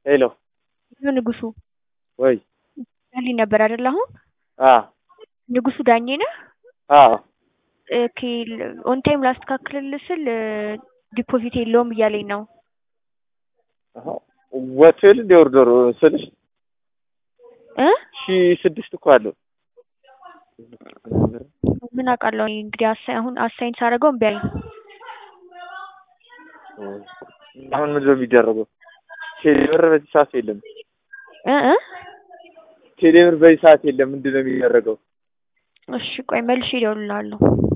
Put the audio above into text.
ሄሎ ንጉሱ ወይ ልኝ ነበር አይደል? አሁን አ ንጉሱ ዳኜ ነህ? አ ኦኬ ኦን ታይም ላስተካክልልህ ስል ዲፖዚት የለውም እያለኝ ነው። ወጥቷል እንደ ኦርደሩ ስልሽ እ ሺ ስድስት እኮ አለው። ምን አውቃለሁ እኔ እንግዲህ አሳይ አሁን አሳይን ሳደርገው እምቢ አለኝ። አሁን ምንድን ነው የሚደረገው? ቴሌብር በዚህ ሰዓት የለም። እ እ ቴሌብር በዚህ ሰዓት የለም። ምንድን ነው የሚደረገው? እሺ ቆይ መልሼ እደውልልሃለሁ።